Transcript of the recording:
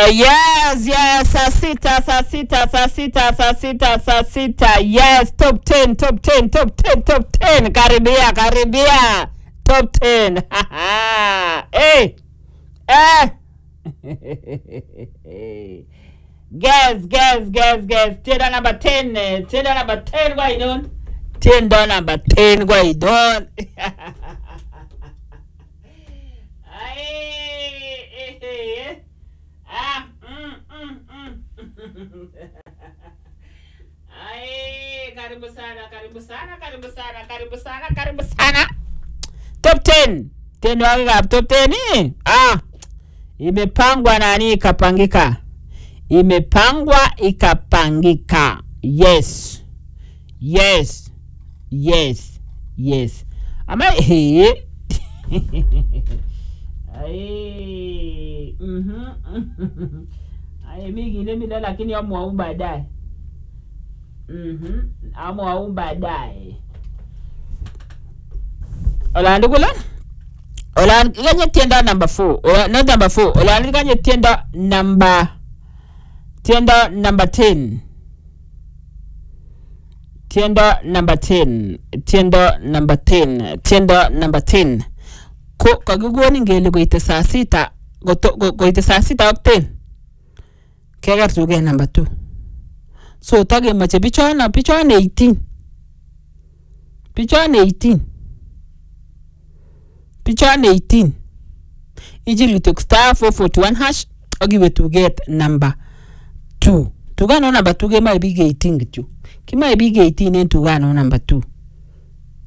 Uh, yes, yes, saa sita, saa sita, saa sita, saa sita, saa sita. Yes, top 10, top 10, top 10, top 10. Karibia, karibia. Top 10. hey. Eh. guess, guess, guess, guess. Tenda number 10. eh. Tenda number 10 kwa idon. Tenda number 10 kwa idon. Ay, eh, eh, eh. Ah, mm, mm, mm. Ai, karibu sana, karibu sana, karibu sana, karibu sana, karibu sana. Top 10. 10 wake kap top 10 hii. Ah. Imepangwa nani ikapangika. Imepangwa ikapangika. Yes. Yes. Yes. Yes. Ama hii. Ai. Mhm. Ai mingi ile mila lakini amwau baadaye. Mhm. Amwau baadaye. Olandi kula? Olandi kanye tienda number 4. Ola not number 4. Olandi kanye tienda number tienda number 10. Tienda number 10. Tienda number 10. Tienda number 10. ko kakikonin kele koite saa sita koto- ko- koite saa sita ak ten keker tuket number two so takemoche bichono bichon 18 bichon 18 bichon 18 ichil kityok star 441 hash ak iwe tuket number 2 tukano number 2 kemoe biik 18 kityo kimoe biik 18 en tukano number 2